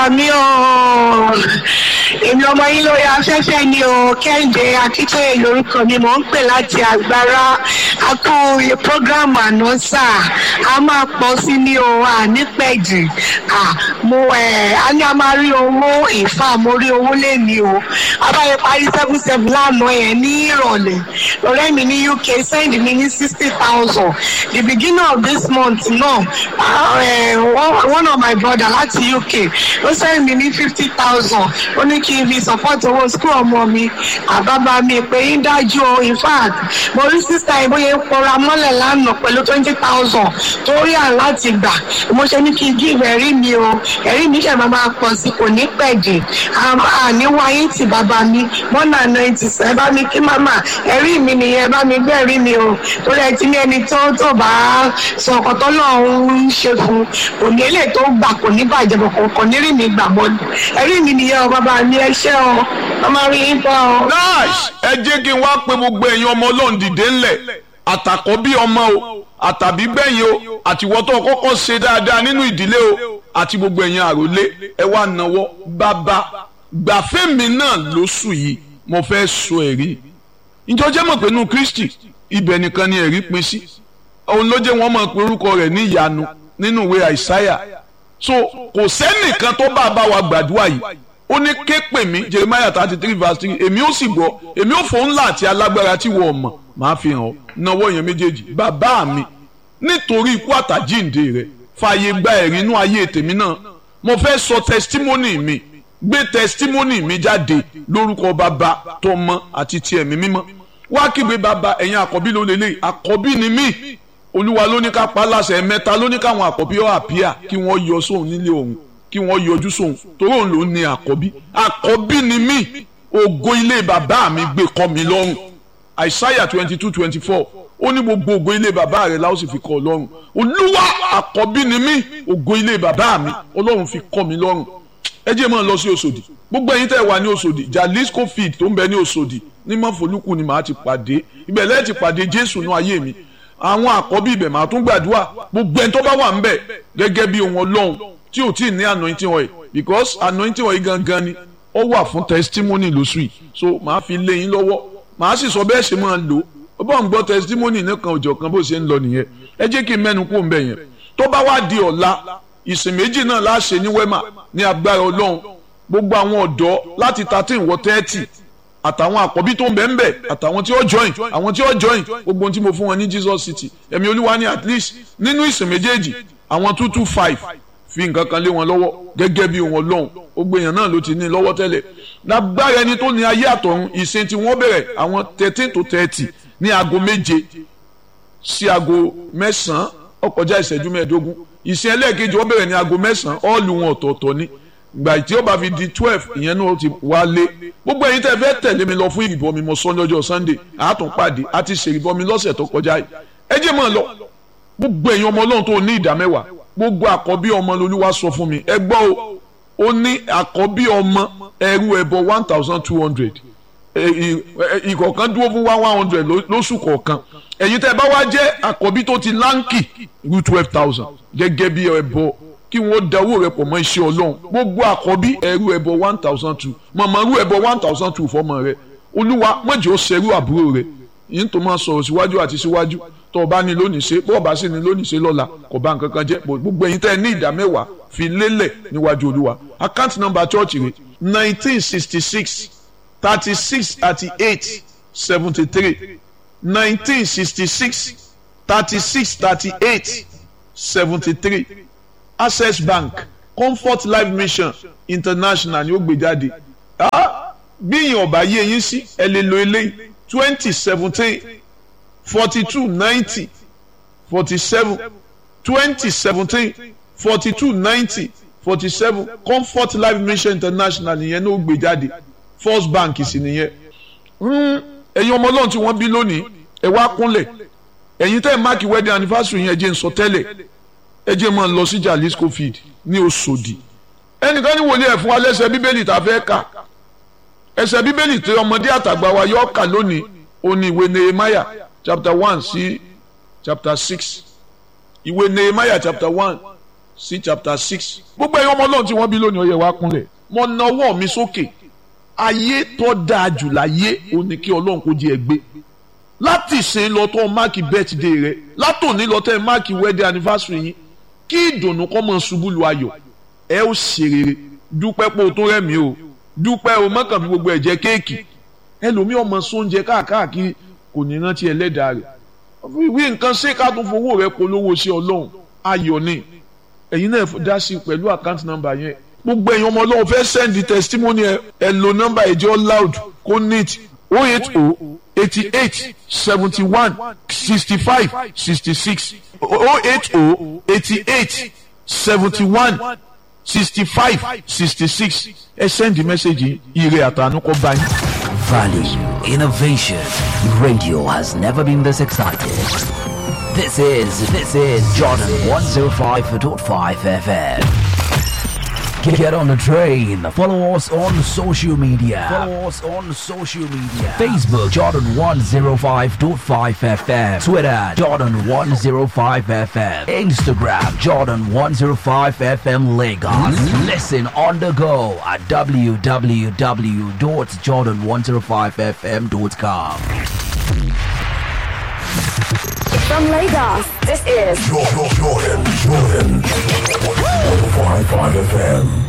bàbá mi o èmi ọmọ yín lórí afẹ́fẹ́ ni o kẹ́hìndé akíntóye lórúkọ mi mò ń pè láti àgbára a kú programu àná sà á máa pọ̀ sí ní o ànípẹ̀jì mo ẹ̀ á ní a máa rí owó ìfà mo rí owó lẹ́ni o abáyé parí seven seven lánàá yẹn ní ìrọ̀lẹ́ ọ̀rẹ́ mi ní uk send mi ní sixty thousand the beginning of this month náà uh, one of my brother láti uk ó send mi ní fifty thousand ó ní kí n fi support owó school ọmọ mi àbábá mi pé ń dájú o in fact mo rí sísá ìbóyè ń pọra mọ́lẹ̀ lánàá pẹ̀lú twenty thousand tó rí à láti gbà mo ṣe ní kí n give ẹ̀rí mi o ẹ̀rí mi ṣẹ̀ máa máa pọ̀ sí kò ní pẹ̀jì àníwáyé ti bàbá mi mọ́nà ninety seven bá mi kí màmá ẹ̀rí mi nìyẹn bá mi gbé ẹ̀rí mi o torí ẹ ti ní ẹni tó tó bá sọ ọkọ̀ tó lọ́ọ́ ń ṣe fún kò ní èlé tó gbà kò ní bàjẹ́ bọ̀ kò kò ní rí mi gbà mọ́ ẹ̀rí mi nìyẹn o bàbá mi ẹ ṣé o ọmọ rí yín bọ́ o. nice ẹ jẹ́ kí n wá pé gbogbo ẹ̀yin ọmọ ọlọ́run dìde ńlẹ̀ àtàkọ́ bí ọmọ o àtàbí gbẹ̀yìn o àtiwọ́tọ̀ kọ́kọ́ ṣe dáadáa nínú ìdílé o àti gbogbo ẹ̀yin àròlé ẹ wá náwó bàbá gbàfẹ́mi náà lóṣù yìí mo fẹ́ sọ ẹ̀rí ìjọjẹ́ mọ̀ pé nínú Kristi ibẹ̀ nìkan ni ẹ̀rí pín sí òun ló jẹ́ wọ́n mọ̀ pé orúkọ rẹ̀ ní ìyanu nínú ìwé àìsáyà so kò sẹ́nìkan tó bá bá wa gbàdúrà yìí ó ní ké pè mí Jeremiah thirty three verse three èmi ó sì gbọ́ èmi ó fòun ńlá àti alágbára tí wọ́n mọ̀ máa fi hàn ọ́ náwó yẹn méjèèjì bàbá mi nítorí ikú àtàjíǹde rẹ̀ fààyè gba ẹ̀rí inú ayé tèmi náà mo fẹ́ sọ testimony mi gbé testimony mi jáde lórúkọ bàbá tọmọ àti ti ẹ̀mí mímọ́ wá kígbe bàbá ẹ̀yin àkọ́bí ló lélẹ̀ àkọ́bí ni mí olúwa ló ní ká pa láṣẹ mẹ́ta ló ní káwọn àkọ́bí ọ̀ àpíà kí wọ́n yọ sóun nílé òun kí wọ́n yọjú sóun torí òun ló ní àkọ́bí àkọ́bí ni mí ògo ilé bàbá mi gbé kọ́ mi lọ́rùn àìsáyà twenty two twenty four ó ní gbogbo ògo ilé bàbá rẹ̀ láwọn sì fi kọ́ ọ lọ́rùn olúwa àkọ́bí ni mí ògo ilé bàbá mi ọlọ́run fi kọ́ mi lọ́rùn ẹ jẹ́ máa lọ sí Òṣòdì gbogbo ẹ̀yin tẹ́ ẹ wà ní Òṣòdì Jalisco field tó ń bẹ ní Òṣòdì ní mọ́fọ́lùkù ni màá ti pàdé ibẹ̀ lẹ́yìn ti pàdé Jésù nú ayé mi àwọn àkọ́bí ibẹ̀ màá tún gbàdúrà gbogbo ẹni tó bá wà ń bẹ̀ gẹ́gẹ́ bí ohun Ọlọ́run tí ò tí ì ní anointing oil because anointing oil gangan ni ó wà fún testimony lóṣù yìí so màá fi lé yín lọ́wọ́ màá sì sọ bẹ́ẹ̀ ṣe máa lò ó bá ń gbọ́ testimony nìkan òjọ̀ kan bó ṣe ń lọ nìyẹn ẹ jẹ́ kí n mẹ́nu kó ń bẹ̀ yẹn tó bá wá di ọ̀la ìsìn méjì náà láṣẹ ní wema ní agbára ọlọ́run gbogbo àwọn ọ̀dọ́ láti thirteen wọ thirty àtàwọn àkọ́bí tó ń bẹ̀ ń bẹ̀ àtàwọn tí ó join àwọn tí ó join gbogbo ohun tí mo fún wọn ní Jesus City ẹ̀mí olúwa ní at least nínú ìsìn méjèèjì àwọn two two five fi nǹkan kan lé wọn lọ́wọ́ gẹ́gẹ́ bí wọn lọ́hùn gbogbo èèyàn náà ló ti ní lọ́wọ́ tẹ́lẹ̀ lágbára ẹni tó ní ayé àtọ̀run ìsìn tí wọ́n bẹ̀rẹ̀ àwọn thirteen to thirty ní aago méje sí aago mẹ́sàn-án ó kọjá ìṣẹ́jú mẹ́ẹ̀ẹ́dógún ìsìn ẹlẹ́ẹ̀kejì ó bẹ̀rẹ̀ ní aago mẹ́sàn-án ọ́ọ̀lù wọn ọ̀tọ̀ọ̀tọ̀ ni gbà tí ó bá fi di twelve ìyẹn náà ti wá lé gbogbo ẹ̀yin tẹ́ fẹ́ tẹ̀lé mi lọ fún ìrìbọmi mo sọ lọ́jọ́ sunday àátún pàdé àti ṣèrìbọmi lọ́sẹ̀ tó kọjá yìí ẹ jẹ́ mọ́ ọ lọ gbogbo ẹ̀yin ọmọ ọlọ́run tó ní ìdá mẹ́wàá gbogbo àkọ́bí ọmọ lolúwa sọ fún mi ẹ gbọ́ o ó ní àkọ́bí ọmọ ẹrú ẹbọ one thousand two hundred ìkọ̀ọ̀kan dúró fún one one hundred lóṣù kọ̀ọ̀kan ẹ̀yin tẹ́ bá wá jẹ́ àkọ́bí tó ti láǹkì rú twelve thousand gẹ́gẹ́ bí ẹbọ kí wọ́n da owó rẹ pọ̀ mọ́ iṣẹ́ ọlọ́run gbogbo àkọ́bí ẹrú ẹbọ one thousand two mọ̀mọ́ rú ẹbọ one thousand two fọmọ rẹ olúwa mọ̀jẹ̀ ó ṣerú àbúrò rẹ yìí tó máa sọ̀rọ̀ síwájú àti síwájú tó o bá ní lónìí ṣe bó o bá sì ní lónìí ṣe lọ́la kò bá nǹkan kan jẹ́ gbogbo ẹ̀yin tẹ́ ẹ ní ìdá mẹ́wàá fi lélẹ̀ níwájú olúwa account number church rẹ nineteen sixty six thirty six thirty eight seventy three nineteen sixty six thirty six thirty eight seventy three access bank comfort life mission international ni ó gbé jáde bí ìyẹn ọba yé yín sí ẹ lè lo eléyìí twenty seventeen forty two ninety forty seven twenty seventeen forty two ninety forty seven comfort life mission international nìyẹn ló gbé jáde first bank sì nìyẹn ẹ̀yin ọmọ ọlọ́run tí wọ́n bí lónìí ẹ wá kúnlẹ̀ ẹ̀yin tẹ́ ẹ̀ máàkì wedding anniversary yẹn ẹ jẹ́ n sọ tẹ́lẹ̀ ẹ jẹ́ máa lọ sí Jalisco field ní Òṣòdì ẹnìkan ní wòlíì ẹ̀ fún wa lẹ́sẹ̀ bíbélì tá a fẹ́ kà ẹsẹ̀ bíbélì tí ọmọdé àtàgbà wa yọ kà lónìí ó ní ìwé Nehemiah chapter one sí chapter six ìwé Nehemiah chapter one sí chapter six gbogbo ẹ̀yin ọmọ ọlọ́run tí wọ́n bí lónìí ó yẹ wá kúnlẹ̀ mo na ọwọ́ mi sókè ayé tó dáa jù láyé ó ní kí ọlọ́run kó jẹ́ ẹ gbé láti ìsìn lọ tó máàkì birthday rẹ látòní lọ tẹ́ máàkì wedding anniversary yín kí ìdùnnú kọ́ mọ̀ ṣubú lu ayọ̀ ẹ ó ṣe rere dúpẹ́ pé o tó rẹ̀mí o dúpẹ́ o mọ́kàn fi gbogbo ẹ̀ jẹ kéèkì ẹlòmíì ọmọ sóúnjẹ káàkiri kò ní rántí ẹlẹ́dàá rẹ̀ wí nǹkan ṣé ká tún fowó rẹ polówó sí ọlọ́run ayọ̀ ni ẹ̀yin náà dá sí pẹ̀lú account number yẹn gbogbo ẹ̀yin ọmọ ọlọ́run fẹ́ send testimony ẹ ẹ lo number ẹ̀jẹ̀ loud kó neat oh eight oh eighty eight seventy one sixty five sixty six oh eight oh eighty eight seventy one sixty five sixty six ẹ send the message ire àtànú kọ bá yín. Value, innovation. Radio has never been this excited. This is, this is Jordan 105.5 FM. Get, get on the train. Follow us on social media. Follow us on social media. Facebook Jordan 105.5 FM. Twitter Jordan 105 FM. Instagram Jordan 105 FM Lagos. Listen on the go at www.jordan105fm.com. From Lagos, this is Jordan, Jordan, Jordan. 105.5 FM.